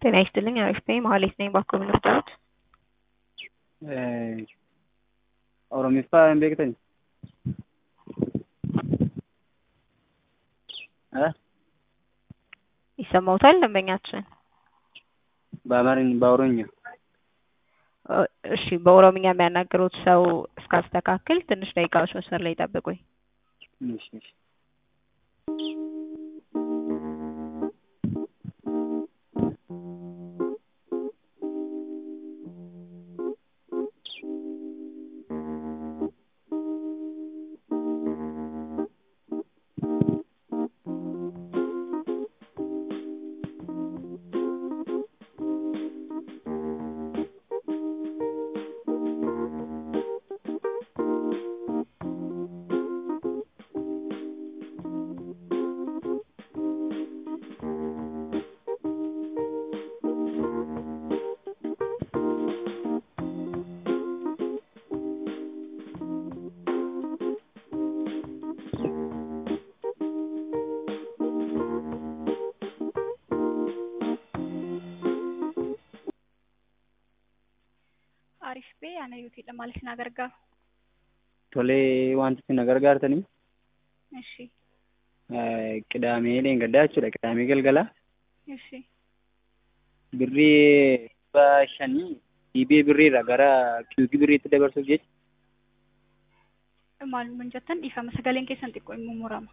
ጤና ይስጥልኝ አሪፍ ነኝ መሀሌት ነኝ ባኮ ምን ልርዳዎት? Oromiffaa hin beektani? ይሰማዎታል ደንበኛችን? በአማርኛ በኦሮምኛ እሺ በኦሮምኛ የሚያናግሩት ሰው እስካስተካክል ትንሽ ደቂቃዎች መስመር ላይ ይጠብቁኝ። እሺ እሺ Arif bee ana yuutiidha maal isin gargaaru? Tolee wanti isin gargaartanii Ishi qidaamee dheengaddaa jechuudha. Qidaamee galgala ishi birrii dhibba shanii dhiibee birriirra gara kiiyuutii birriitti dabarsuuf jecha maal mun jettan dhiifama sagaleen keessan xiqqoo immoo murama.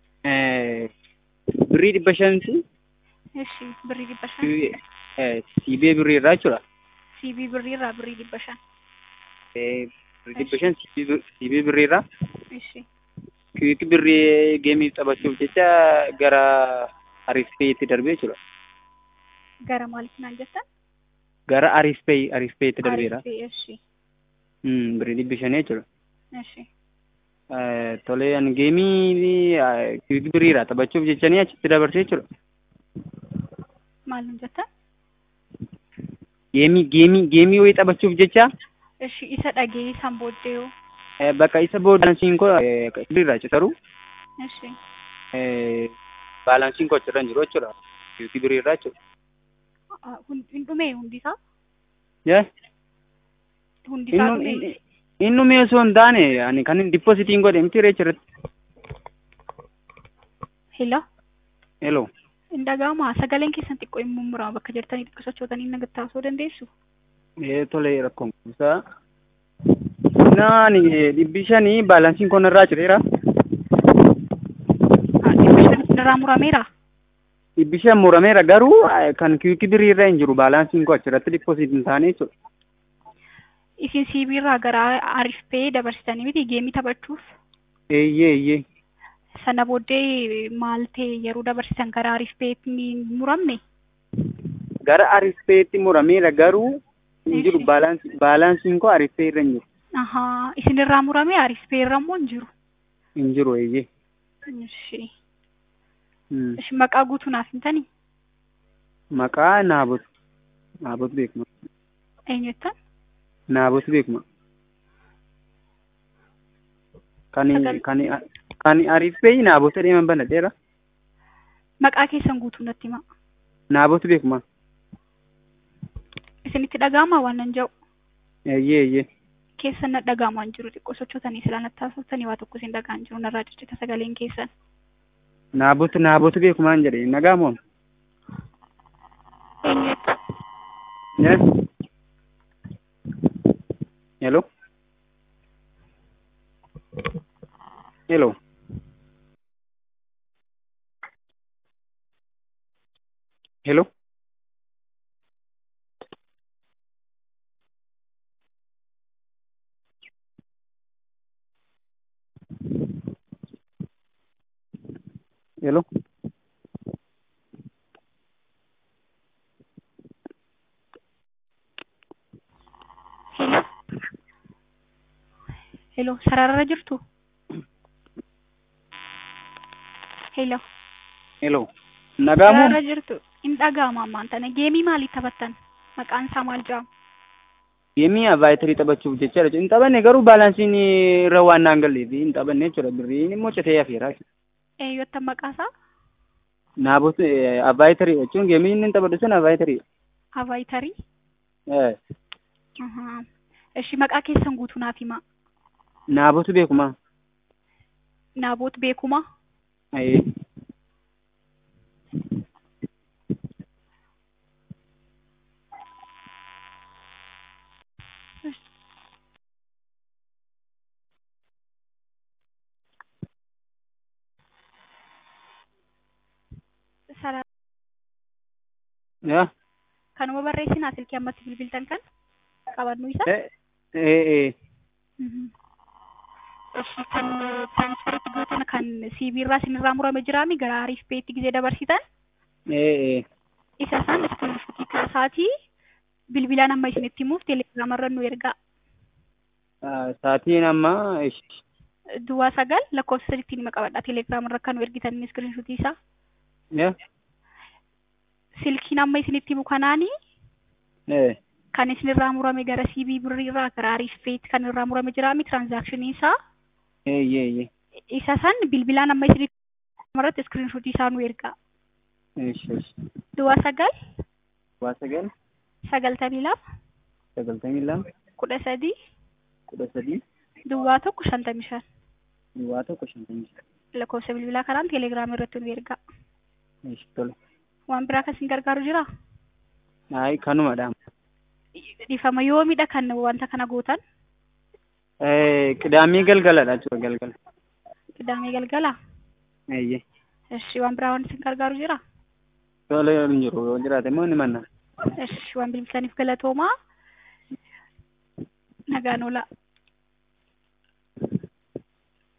birrii dhibba shanti Ishi birrii dhibba shan siibee birriirraa jechuudha. siibii birriirraa birrii dhibba shan Birrii dhibba shan siibee birriirraa ishi kiiyuutii birrii geemii taphachuuf jecha gara Ariifpeetti darbee jechuudha. gara maaliif naan jettan? Gara Ariifpee Ariifpeetti darbeera. Arif bee ishi Birrii dhibba shanii jechuudha. ishi Tolee ani geemii kiiyuutii birriirraa taphachuuf jechanii achitti dabarsee jechuudha. maal nun jettan? Geemii geemii geemii wayii taphachuuf jecha Ishi isa dhagee isaan booddee yoo bakka isa baalaansiin koo birriirraa citaru ishi baalaansiin koo achirra hin jiru jechuudha. Kiiyuutii birriirraa jechuudha. hin dhumee hundisaa Yee hundisaa dhumee inni dhumee osoo hin taane ani kan dippoozitiin godhe miti reecha irratti. hila Hello. hin dhaga'amaa sagaleen keessan xiqqoo immoo murama bakka jirtanii xiqqoo sochootanii nagattaasuu dandeessu. Ee tolee rakkoon kuusaa. Naani dhibbi shanii baalaansiin koo irraa cireera. dhibba shan irraa murameera. Dhibbi shan murameera garuu kan kiiyuutii birriirra hin jiru baalaansiin koo achirratti dippoozitiin taane jechuudha. Isin siibiirraa gara Arif Pee dabarsitanii miti geemii taphachuuf Eeyyee eeyyee. sana booddee maal ta'e yeroo dabarsitan gara Arif Peetti hin muramne Gara Ariifpeetti murameera garuu hin jiru Eeshi. baalaansiin baalaansiin koo Ariifpee irra hin jiru. ahaa isinirraa murame Arif Pee irra immoo hin jiru. Hin jiru eeyyee. Ishi Hmm. ishi maqaa guutuu naaf himtanii Maqaa Naabot. Naabot beekma. eenyuttan Naabot beekma. Kan Sagal- kan kan Ariifpee Naabot deeman banadheera. maqaa keessan guutuu natti himaa Naabot beekma. isinitti dhaga'amaa waan nan jedhu Eeyyee eeyyee. keessan na dhaga'amaa hin jiru xiqqoo sochootanii silaa natti haasofsanii waa tokko isin dhaga'aa hin jiru narraa ciccita sagaleen keessan Naabot Naabot beekumaan jedhe nagaamoon. eenyuttan Yes. Hello. Hello. Hello. Hello. Hello, sararra jirtu? Hello, Hello. Nagaamoon. sararra jirtu? Hin dhaga'ama ammaan tana. Geemii maalii taphattan? Maqaan isaa maal jedhama? Geemii avaayitarii taphachuuf jecha hin taphanne garuu baalaansiin irra waan naan galleef hin taphanne jechuudha birriin immoo citee hafeera. Eeyyottan maqaa isaa? Naabot avaayitarii jechuun geemii inni taphatu sun avaayitarii. avaayitarii Eh, Ahaa. Ishi maqaa keessan guutuu naaf himaa. naabotu beekuma. Naaboot beekumaa. Eh, Sara yaa, kanuma barreessinaa silkii ammatti bilbiltan kan qabannuu isa. eh, eh, eh, Mhm. Ishi kan tiraansferiitti gootan kan CV irraa isinirraa murame jiraami gara Ariif Peetti gisee dabarsitan eh, eh. isa isaan iskiriinshuutii kaasaatii bilbilaan amma isinitti himuuf teelegiraamarra nu ergaa. Ah, Saatiin amma ish, Duwwaa sagal lakkoofsa sadiitti nima qabadha teelegiraamarra kan nu ergitan iskiriinshuutii isaa. yaa, Silkiin amma isinitti himu kanaanii eh, kan isinirraa murame gara CB birriirraa gara Ariif Peetti kan irraa murame jiraami tiraanzaakshiniin isaa. eh, eh, eh. isa san bilbilaan amma isinitti irratti iskiriinshuutii isaa nu ergaa. Ish, ish. Duwwaa sagal Waa sagal, sagaltamii lama sagaltamii lama, kudha sadii kudha sadii, duwwaa tokko shantamii shan duwwaa tokko shantamii shan. lakkoofsa bilbilaa kanaan teelegiraamii irratti nu ergaa. Ish, tole. Waan biraa kan isin gargaaru jira? Ayi, kanumadha. Dhifama yoomidha kan wanta kana gootan? Eh, Qidaamii galgaladha jechuudha galgala. Qidaamee galgala? Eeyyee. Eshi waan biraa waan isin gargaaru jira? Tole hin jiru yoo jiraate immoo ni manna. Eshi waan bilbiltaniif galatoomaa. Nagaan oolaa.